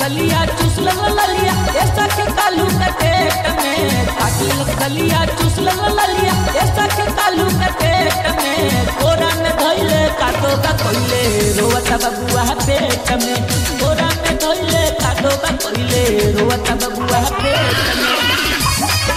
गलिया चुसल ललिया ऐसा के कालू के पेट में काटल गलिया चुसल ललिया ऐसा के कालू के पेट में कोरा में धोइले काटो का कोइले रोवता बबुआ पेट में कोरा में धोइले काटो का कोइले रोवता बबुआ पेट में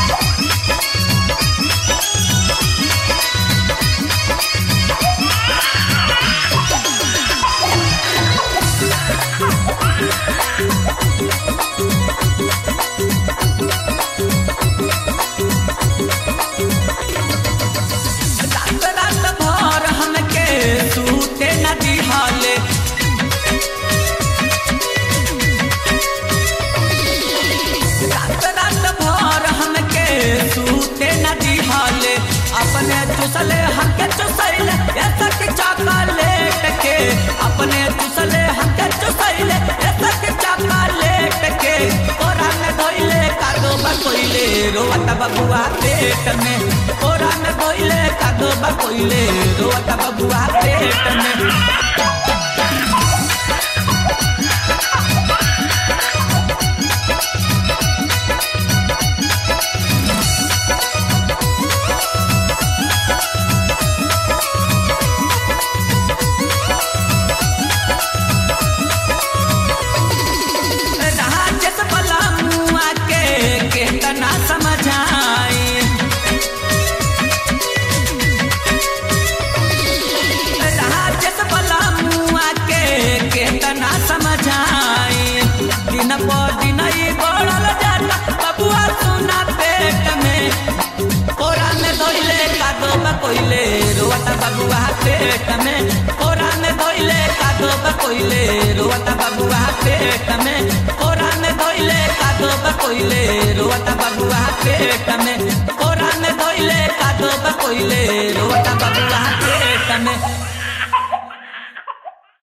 रात रात भर हमके सूते न दिहाले रात रात भर हमके सूते न दिहाले अपने चुसले हमके चुसैले ऐसा कि चॉकलेट के अपने चुसले हमके चुसैले ऐसा कि चॉकलेट के कोरा में धोइले कादो बकोइले रोवता बबुआ पेट में कोरा में धोइले कादो बकोइले रोवता बबुआ पेट में राजस बला मुआ के केतना समझाई राजस बला मुआ के केतना समझाई दिन पर दिन ही बढ़ल जाता बबुआ सुना पेट में कोरा में धोइले कादो बकोइले रोवता बबुआ पेट में कोरा में धोइले कादो बकोइले रोवता बबुआ पेट में कोरा में धोइले कादो बकोइले रोवता बबुआ पेट में कोरा में धोइले कादो बकोइले रोवता बबुआ पेट में